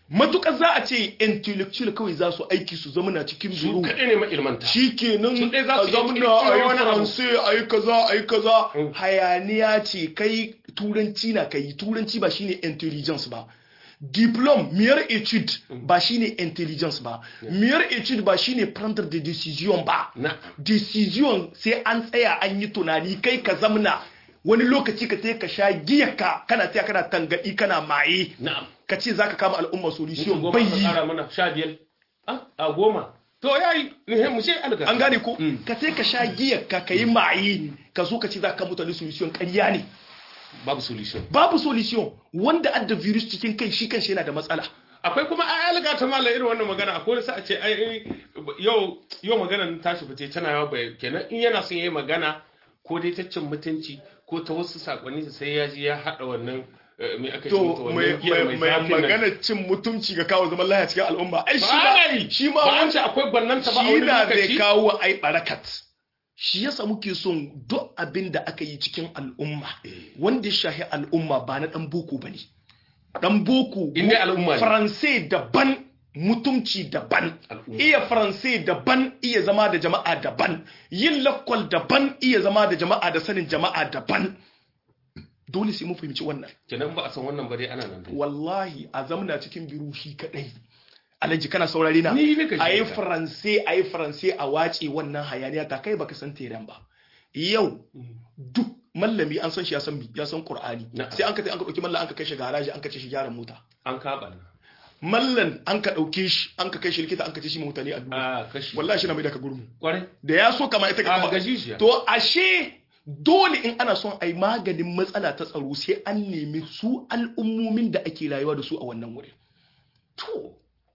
matukar za a ce intellectual kawai za su aiki su zama na cikin su biro kaɗai ne ma'ilmanta shi kenan Su ɗaya za a su iya zamna kirkiro a yi wani abu. faransai a yi kaza a yi kaza Mm. hayaniya ce kai turanci na kai turanci ba shine intelligence ba diplom miyar etude ba shine intelligence ba miyar etude ba shine prendre de decision ba na decision sai an tsaya an yi tunani kai ka zamna wani lokaci ka sai ka sha giyarka kana tsaya kana tangadi kana maye na'am ka ce zaka kama al'umma solution goma bai ka yi ƙara mana sha biyar Ah, a goma to ya yi mu ce alga an gane ko Mm. ka sai ka sha giyarka ka yi maye ka zo ka ce zaka kama mutane solution ƙarya ne babu solution babu solution wanda adda virus cikin kai shi kanshi yana da matsala akwai kuma ai alga ta mala irin wannan magana akwai wani sa a ce ai ai, yau yau magana tashi fice tana yawa bai kenan in yana son yayi magana ko dai ta cin mutunci ko ta wasu sakonni sai ya ji ya hada wannan eh, me aka ce to mata mai wannan giyar mai- mai mai zafin nan. magana cin mutunci ga kawo zaman lafiya cikin al'umma ai shi ba ana ma yi shi ma ba an wanda ce akwai bannanta ba a shi wani na zai lokaci kawo ai barakat shi yasa muke son duk abin da aka yi cikin al'umma wanda ya shahi al'umma ba na dan boko bane dan boko In dai al'umma ne. faransai daban mutumci daban Al'umma. iya faransai daban iya zama da jama'a daban yin lakwal daban iya zama da jama'a da sanin jama'a daban dole sai mun fahimci wannan kenan ba a san wannan ba dai ana nan dai wallahi a zamna cikin biru shi kadai alhaji kana saurari na Ni nika ji a yi ka. faransai a yi faransai a wace wannan hayaniya ta kai baka san teran ba yau duk mallami an san shi ya san bi ya san qur'ani Na'am. sai an ka tai an ka dauki mallan an ka kai shi garaji an ka ce shi gyara mota an kaɓa mallan an ka dauke shi an ka kai shi likita an ka ce shi mutane a duniya a kashi wallahi shi na mai da ka gurmu kwarai da ya so kama ita a ka gajijiya to ashe dole in ana son a yi maganin matsala ta tsaro sai an nemi su al'ummomin da ake rayuwa da su a wannan wurin to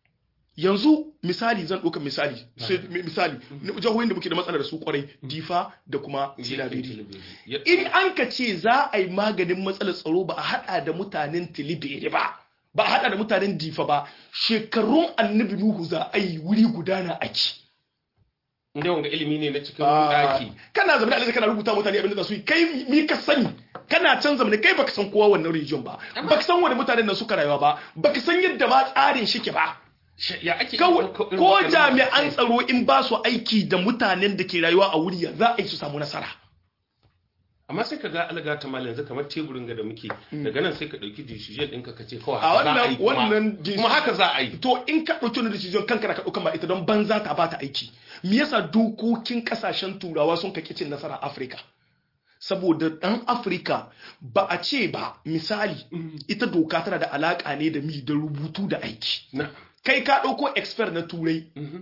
yanzu misali zan ɗauka misali sai mi- misali na jihohin da muke da matsala da su kwarai difa da kuma tilabiri in an ka ce za a yi maganin matsalar tsaro ba a hada da mutanen tilibiri ba ba a hada da mutanen difa ba shekarun annabi nuhu za a yi wuri gudana ake inda wanga ilimi ne na cikin Ah, daki kana zama da alaji kana rubuta mutane abin da za su yi kai mi ka sani kana can zamani kai baka san kowa wannan region ba baka san wani mutanen nan suka rayuwa ba baka san yadda ma tsarin shike ba ya ake kawai ɗauko irin ko waɗannan jami'an matakai? tsaro in ba su aiki da mutanen da ke rayuwa a wuri za a yi su samu nasara amma sai ka ga alga ta mal yanzu kamar teburin ga da muke daga nan sai ka dauki decision ɗinka ka ce kawai a haka za a wannan yi kuma- wannan kuma haka za a yi to in ka ɗauki wani decision kanka da ka ɗauka ma ita don banza ta bata aiki me yasa dokokin kasashen turawa sun kake cin nasara Afirka saboda ɗan Afirka ba a ce ba misali ita doka tana da alaka ne da mi da rubutu da aiki na kai ka ɗauko expert na turai mhm.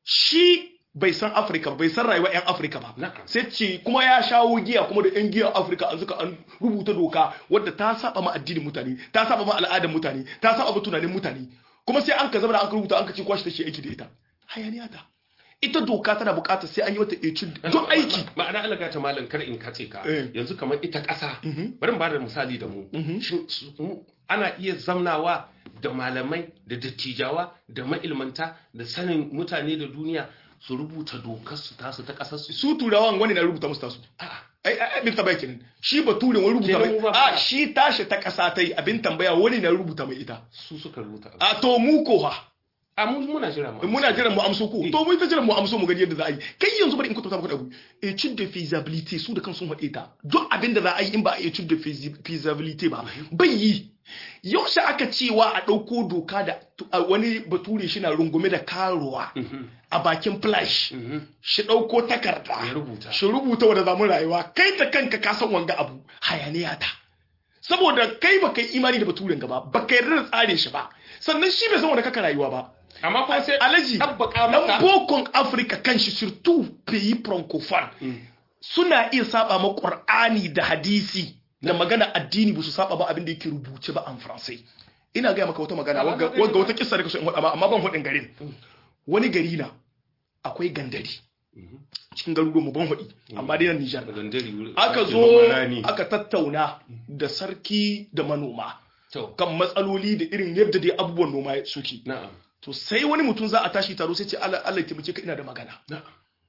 shi bai san Afirka ba, bai san rayuwar 'yan Afirka ba Na'am. sai ce kuma ya shawo giya kuma da 'yan giyan Afirka an suka an rubuta doka wadda ta saba ma addinin mutane ta saba ma al'adar mutane ta saba ma tunanin mutane kuma sai an ka zama da an ka rubuta an ka ce kwashi ta shi aiki da ita hayaniya ta ita doka tana bukatar sai an yi wata etude don aiki Ma- ma'ana alga ta malam kar in kace ka Eh. yanzu kamar ita ƙasa Mhm. bari mu bada misali da mu Mhm. Shin su- mu- ana iya zamnawa da malamai da dattijawa da ma'ilmanta da sanin mutane da duniya su rubuta dokar su tasu ta ƙasar su su turawan wani na rubuta musu tasu A'a, ai ai abin tambaya kenan shi baturen wani rubuta Kenan mu mai ba- a shi tashi ta kasa ta yi abin tambaya wani na rubuta mai ita su suka rubuta abu. a to mu ko ha a mu muna jira ma muna jiran mu amso ko Eh. to mu ta jiran mu amso mu gani yadda za a yi kai yanzu bari in kwatanta maka da abu etude de feasibility su da kansu haɗe ta duk abin da za a yi in ba a etude de feasi- feasibility ba bai yi yaushe aka cewa a ɗauko doka da a wani bature shi na rungume da karuwa Mhm, a bakin flash mhm. shi ɗauko takarda ya rubuta shi rubuta wanda zamu rayuwa kai ta kanka ka san wanga abu hayaniya ta saboda kai ba kai imani da baturen gaba ba kai yarda da tsarin shi ba sannan shi bai san wanda kaka rayuwa ba amma kuma sai alaji tabbaka dan maka bokon afirka kanshi surtout pays francophone Mm. suna iya saba ma qur'ani da hadisi da magana addini ba su saba ba abin da yake rubuce ba an faransai ina gaya maka wata magana Amma wagga na gani wagga ba. wata kissa da kaso in faɗa ma amma ban faɗin garin Mm. wani gari na akwai gandari Mhm. cikin garuruwan mu ban faɗi amma dai nan Nijar Da gandari wuri- aka ake zo noman rani. aka tattauna da sarki da manoma to kan matsaloli da irin yadda dai abubuwan noma suke na'am to sai wani mutum za a tashi taro sai ce Allah Allah ya taimake ka ina da magana na'am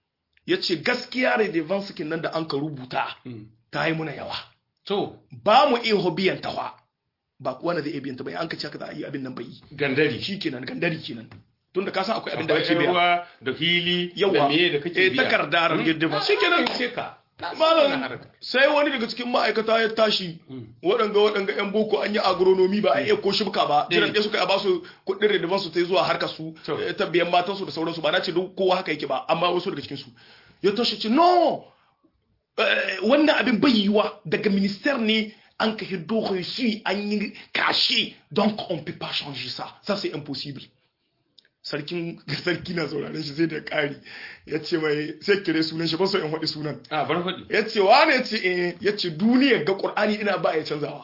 ya ce gaskiya redevance kin nan da an ka rubuta Mm. ta yi muna yawa to ba mu iya hobiyan tawa ba kowa na zai iya biyan ta ba an ka ce haka za a yi abin nan bai yi gandari shi kenan gandari kenan tunda ka san akwai abin da akwai ake biya ruwa da hili da yawa meye da kake eh biya takarda ran girdiba shi kenan ce ka malam sai wani daga cikin ma'aikata ya tashi waɗanga waɗanga yan boko an yi agronomi ba a iya ko shibka ba jiran ɗaya suka yi a basu kuɗin rediban su ta zuwa harkar su To. eh, ta biyan matan su da sauransu ba na ce duk kowa haka yake ba amma wasu daga cikin su ya tashi ce no eh, wannan abin bai yiwa daga minister ne an ka hiddo reçu an yi kashe donc on peut pas changer ça ça c'est impossible sarkin sarki na sauraron shi sai da ƙari ya ce mai sai kire sunan shi ba so in faɗi sunan a bar faɗi ya ce wane ya ce eh ya ce duniyar ga ƙur'ani ina ba ya canzawa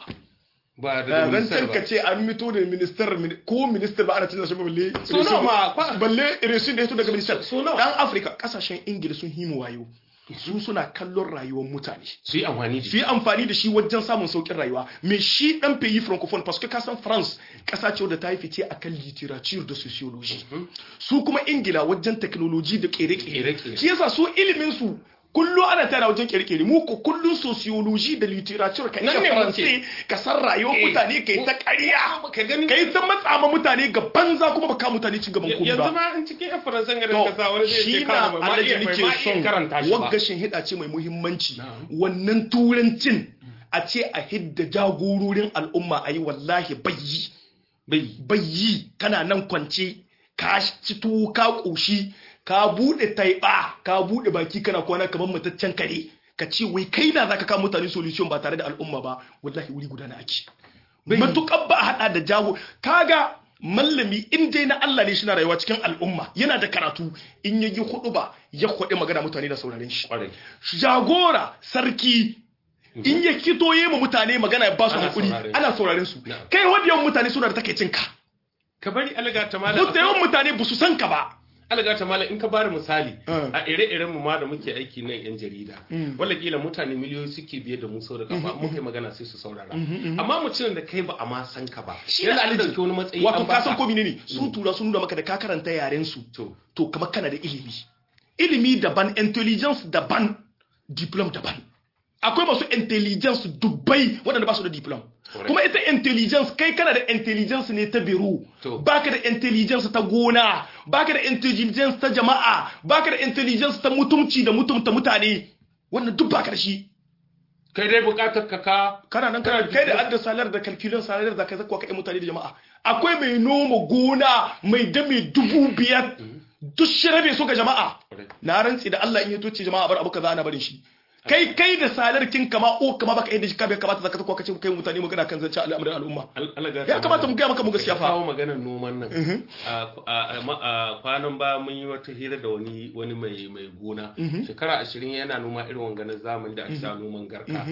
ba da zancen ka ce an mito da ministar ko ministar ba ana canza shi ba balle So nawa ma, kwa- balle resun da ya fito daga ministar so nawa? dan afirka kasashen ingila sun himu wayo su suna kallon rayuwar mutane su yi amfani da su shi yi amfani da shi wajen samun saukin rayuwa me shi dan pays francophone parce que kasan france kasa ce wadda ta yi fice akan literature da sociology su kuma ingila wajen technology da kere-kere Kere-kere. shi yasa su ilimin su kullu ana tana wajen kere-kere mu ko kullun sociology da literature ka Nan iya ne france ka san rayuwar Eh. mutane kai ta ƙarya ka gani kai ta matsa ma mutane ga banza kuma baka mutane cin gaban kuma yanzu ba ma in cikin yan faransan garin To, kasa wani zai shi ce na kana ba ma alaji iya bai nake ma iya karanta son shi ba wagga hida ce mai muhimmanci Na'am. wannan turancin a ce a hidda jagororin al'umma a yi wallahi bayyi bai bayyi kana nan kwance ka ci tuwo ka ƙoshi ka buɗe taiɓa ka buɗe baki kana kwana kamar mataccen kare ka ce wai kai na zaka kawo mutane solution ba tare da al'umma ba wallahi wuri guda na ake matuƙar ba a haɗa da jago kaga mallami in dai na Allah ne shi na rayuwa cikin al'umma yana da karatu in ya yi hudu ba ya kwaɗe magana mutane da sauraren shi kwarai jagora sarki in ya kito yi ma mutane magana ya ba su Ana hakuri sauraren ana sauraren su Na'am. kai wadda yawan mutane suna da takaicin ka ka bari alga ta mala duk da yawan mutane ba su san ka ba alga ta mala in ka bada misali Mm. a ire-iren mu ma da muke aiki nan yan jarida wala kila mutane miliyoyi suke biye da mu sau da kafa muka yi magana sai su saurara amma mutumin da kai ba a ma san ka ba Shi yana na an alaji. dauki wani matsayi wato an ka san baka. ko menene sun tura sun nuna maka da ka karanta yaren su to to kamar kana da ilimi ilimi daban intelligence daban diplom daban akwai masu intelligence dubbai waɗanda ba su da diplom Correct. kuma ita intelligence kai kana da intelligence ne ta biro To. baka da intelligence ta gona baka da intelligence ta jama'a baka da intelligence ta mutumci da mutumta mutane wannan duk baka da shi kai dai bukatar ka ka kana nan kana kai da adda salar da kalkulon salar da kai zakwa kai mutane da jama'a akwai mai noma gona mai dame dubu biyar duk shi rabe su ga jama'a Correct. na rantsi da Allah in ya toce jama'a bar abu kaza ana barin shi kai kai da salar kin kama o kama baka yadda shi ka bai kamata zaka zakwa kace kai mutane magana kan zance al'amarin al'umma Al- alga ya kamata mu ga maka mu gaskiya ka fa kawo maganar noman nan a a- a- a kwanan ba mun yi wata hira da wani wani mai mai gona shekara ashirin yana noma irin wanganin zamani da ake sa noman garka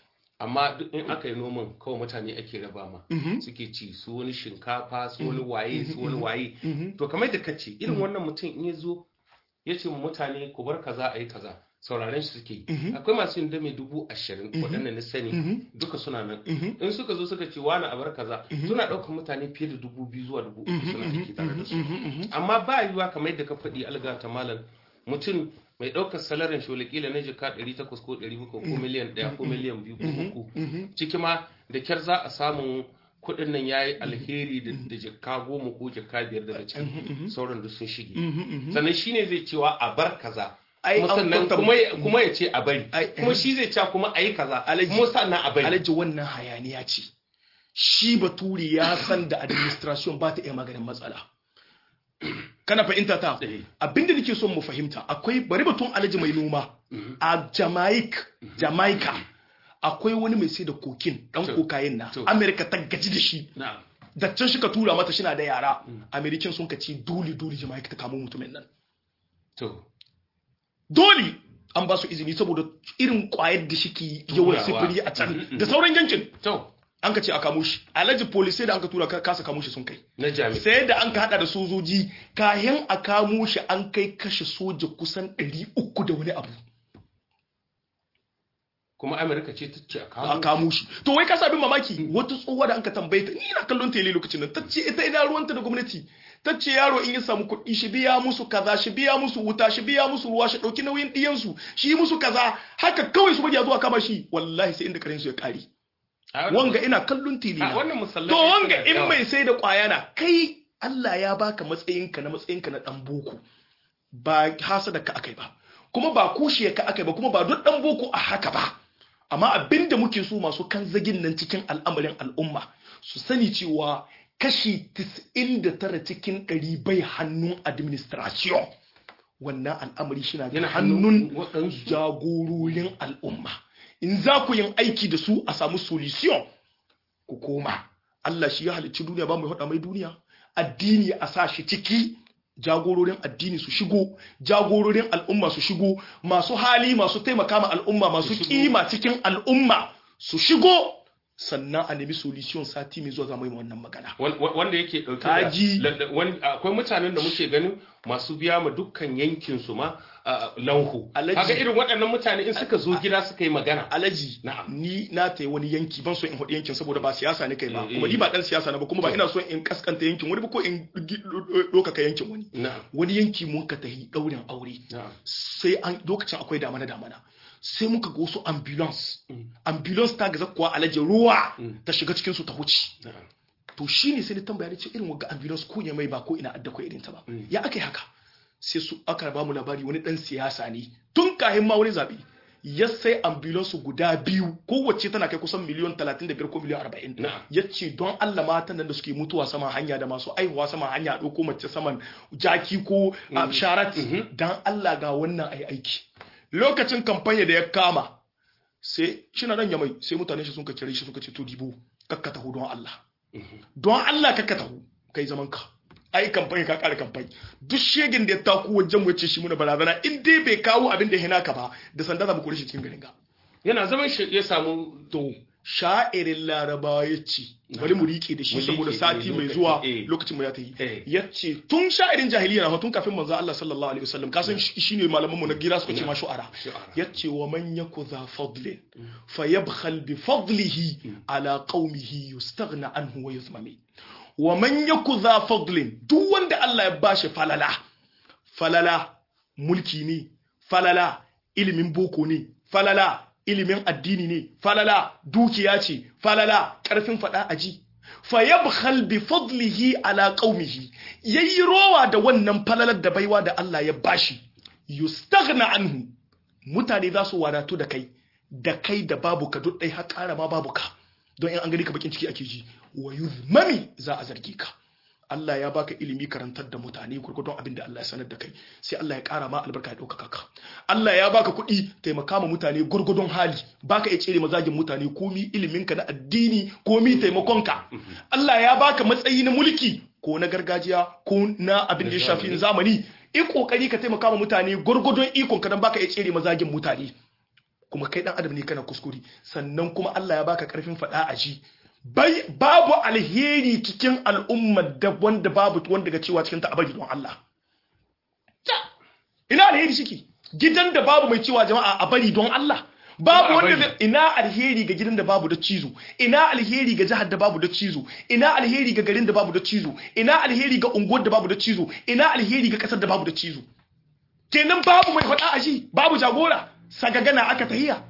amma duk in aka yi noman kawai mutane ake raba ma suke ci su wani shinkafa su wani waye su wani waye to kamar da kace irin wannan mutum in ya zo ya ce ma mutane ku bar kaza a yi kaza sauraren shi suke yi. akwai masu yin dame dubu ashirin waɗanda na sani duka suna nan in suka zo suka ce wani a bar kaza suna ɗaukar mutane fiye da dubu biyu zuwa dubu uku suna aiki tare da su amma ba yiwuwa kamar yadda ka faɗi alga ta malam mutum mai ɗaukar salarin shi kila na jika ɗari takwas ko ɗari bakwai ko miliyan ɗaya ko miliyan biyu ko uku ciki ma da kyar za a samu kuɗin nan ya yi alheri da da jika goma ko jika biyar daga can sauran duk sun shige sannan shine zai cewa a bar kaza Ai, kuma an sannan kwanta- kuma ya- kuma ya ce a bari Ai, kuma shi zai ce kuma a yi kaza Alhaji- kuma sannan a bari alhaji wannan hayaniya ce shi bature ya san da administration ba ta iya maganin matsala kana fahimta ta Eh. abinda nake son mu fahimta akwai bari batun alhaji mai noma a jamaica jamaica akwai wani mai sai da kokin dan To. kokayin na To. america ta gaji da shi na'am da can shi ka tura mata shi na da yara american sun ka ci dole dole jamaica ta kamo mutumin nan to dole an ba su izini saboda irin kwayar da shi ke yawan Turawa. sifiri a can da sauran yankin to an ka ce a kamo shi alhaji police sai da an ka tura ka- kasa kamo shi sun kai na jami'a sai da an ka hada da sojoji kayan a kamo shi an kai kashe soja kusan 300 da wani abu kuma amurka ce ta ce a a kawo kamo shi to wai ka sa abin mamaki wata tsohuwa da an ka tambaye ta ni na kallon tele lokacin nan ta ce ita ina ruwanta da gwamnati ta ce yaro in ya samu kuɗi shi biya musu kaza shi biya musu wuta shi biya musu ruwa shi ɗauki nauyin ɗiyansu shi yi musu kaza haka kawai su bari a zuwa kama shi wallahi sai inda karen su ya ƙare wanga ina kallon tili a wannan musallai to wanga in mai sai da kwaya na kai Allah ya baka matsayinka na matsayinka na dan boko ba hasada ka akai ba kuma ba kushiya ka akai ba kuma ba duk dan boko a haka ba amma abinda muke so masu kan zagin nan cikin al'amarin al'umma su sani cewa kashi 99 cikin 100 bai hannun administration wannan al'amari shi na Yana hannun hannun waɗansu. jagororin al'umma in za ku yin aiki da su a samu solution ku koma Allah shi ya halicci duniya ba mai haɗa mai duniya addini a sa shi ciki jagororin addini su shigo jagororin al'umma su shigo masu hali masu taimaka ma al'umma masu shigo. kima cikin al'umma su shigo sannan a nemi solution sati mai zuwa za mu yi wannan magana Wan- wan- wanda yake dauke Kaji. da la- la- wani- akwai mutanen da muke ganin masu biya ma dukkan yankin su ma a, lanhu Alhaji. kaga irin waɗannan mutane in suka zo gida suka yi magana alaji Na'am. ni na ta wani yanki ban so in haɗu yankin saboda ba siyasa ne kai ba Eh, kuma eh. ni ba dan siyasa na ba kuma ba ina so in kaskanta yankin wani ba ko in ɗaukaka yankin wani na'am wani yanki mun ka tahi ɗaurin aure na'am sai an lokacin akwai damana damana sai muka ga wasu ambulance Mm. ambulance ta gaza kuwa alaji ruwa Mm. ta shiga cikin su ta wuce na'am to shine sai ni tambaya ni ce irin wagga ambulance ko ya mai ba ko ina adda ko irin ta ba Mm. ya aka yi haka sai su aka ba mu labari wani dan siyasa ne tun kahin ma wani zabe ya sai ambulance guda biyu kowace tana kai kusan miliyon 35 ko miliyon 40 Na'am. ya ce don Allah matan nan da suke mutuwa saman hanya da masu aihuwa saman hanya a ɗauko mace saman jaki ko a sharat Mhm. don Allah ga wannan ai aiki lokacin kamfanya da ya kama sai shi na nan ya mai sai mutane shi sun ka kire shi suka ce to dibo kakka taho don Allah don Allah kakka taho kai zaman ka ai kamfani ka kare kamfani duk shegin da ya taku wajen mu ya ce shi muna barazana in dai bai kawo abin da ya hina ka ba da sanda za mu kore shi cikin garin ga yana zaman shi ya samu to sha'irin larabawa ya ce bari mu riƙe da shi Mu saboda liƙe, sati eh, mai lokaci, zuwa eh. lokacin mu ya ta yi Eh. ya ce tun sha'irin jahiliya na tun kafin manzo Allah sallallahu alaihi wasallam kasan shi ne malaman mu na gira suka ce ma shu'ara Shu'ara. ya ce wa man yaku za fadlin fayabkhal bi fadlihi ala qaumihi yustaghna anhu wa yuzmami wa man yaku za fadlin duk wanda Allah ya bashi falala falala mulki ne falala ilimin boko ne falala ilimin addini ne falala dukiya ce falala karfin fada aji fayabkhal bi fadlihi ala qaumihi yayi rowa da wannan falalar da baiwa da Allah ya bashi yustaghna anhu mutane za su wadatu da kai da kai da babu ka duk dai har ƙara ma babu ka don in an gani ka bakin ciki ake ji wa yuzmami za a zargi ka Allah ya baka ilimi karantar da mutane gurgurdon abin da Allah ya sanar da kai sai Allah ya ƙara ma albarka ya ɗaukaka ka Allah ya baka kuɗi taimaka ma mutane gurgurdon hali baka iya tsere mazagin mutane komi iliminka na addini komi taimakonka Allah ya baka matsayi na mulki ko na gargajiya ko na abin da ya shafi zamani in kokari ka taimaka ma mutane gurgurdon ikon ka dan baka iya tsere mazagin mutane kuma kai dan adam ne kana kuskure sannan kuma Allah ya baka karfin fada a ji bai babu alheri cikin al'ummar da wanda babu wanda ga cewa cikin ta abadi don Allah Ta, ina alheri shike gidan da babu mai cewa jama'a a bari don Allah babu Ba a wanda bari. zai- ina alheri ga gidan da babu da cizo ina alheri ga jihar da babu da cizo ina alheri ga garin da babu da cizo ina alheri ga unguwar da babu da cizo ina alheri ga kasar da babu da cizo kenan babu mai faɗa a shi babu jagora sagagana aka tahiya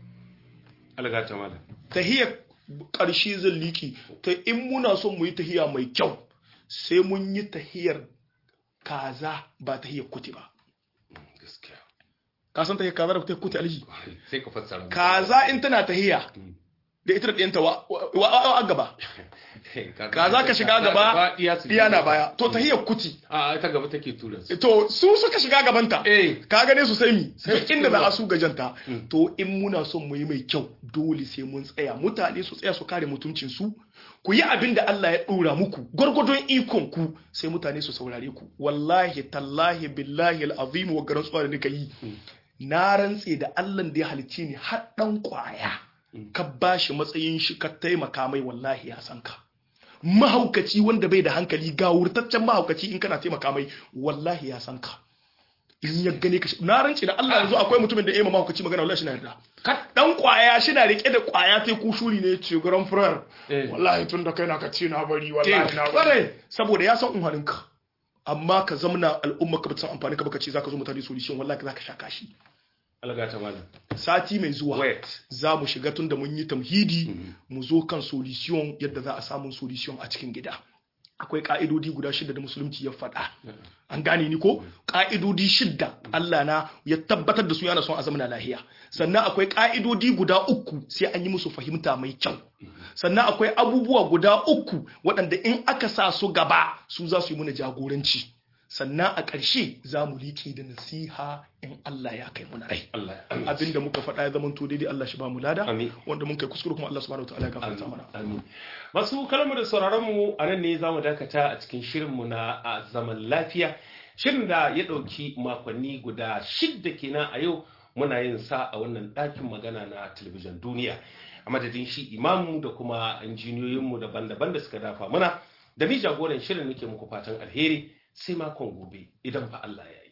alga ta malam tahiya ƙarshe zan liki ta in muna son mu yi tahiya mai kyau sai mun yi tahiyar kaza ba tahiyar kuti ba gaskiya ka san tahiyar kaza da tahiyar kuti alji sai ka fassara mu. kaza in tana tahiya da ita da ɗiyanta wa wa- wa- a gaba kaza ka shiga gaba iya su ɗiya na baya to tahiyar kuti a ita gaba take tura su to su suka shiga gabanta eh ka gane su sai mi Sai duk inda za ruwa. a su gajanta to in muna son mu yi mai kyau dole sai mun tsaya mutane su tsaya su kare mutuncin su ku yi abin da Allah ya dora muku gwargwadon ikon ku sai mutane su saurare ku wallahi tallahi billahi alazim wa garan tsuwa da nika yi na rantse da Allah da ya halicce ni har dan kwaya ka bashi matsayin shi ka taimaka mai wallahi ya san ka mahaukaci wanda bai da hankali ga wurtaccen mahaukaci in kana taimaka mai wallahi ya san ka in ya gane ka na rance da Allah yanzu akwai mutumin da ya ma mahaukaci magana wallahi shina yarda ka dan kwaya shina rike da kwaya sai ku shuri ne ce grand frère Eh. wallahi tun da kai na ka ce na bari wallahi na bari Kwarai. saboda ya san unhanin ka amma ka zamna al'umma ka ba ta san amfani ka ba ka ce zaka zo mutane solution wallahi zaka sha kashi algata malam sati mai zuwa wait za mu shiga tun da mun yi tamhidi mu zo kan solution yadda za a samu solution a cikin gida akwai ka'idodi guda shida da musulunci ya faɗa an gane ni ko ka'idodi shida Allah na ya tabbatar da su yana son a zamana lahiya sannan akwai ka'idodi guda uku sai an yi musu fahimta mai kyau sannan akwai abubuwa guda uku waɗanda in aka sa su gaba su za su yi mana jagoranci sannan a ƙarshe za mu liƙe da nasiha in Allah ya kai muna rai Allah ya abinda muka faɗa ya zama to daidai Allah shi ba mu lada Amin. wanda mun kai kuskure kuma Allah subhanahu wataala ya gafarta mana Amin. Masu kalmu da sauraron mu a nan ne za mu dakata a cikin shirinmu na a zaman lafiya. Shirin da ya ɗauki makonni guda shidda kenan a yau muna yin sa a wannan ɗakin magana na talabijin duniya. A madadin shi imamu da kuma injiniyoyinmu daban-daban da suka dafa muna. Da ni jagoran shirin nake muku fatan alheri sai makon gobe idan fa Allah ya yi.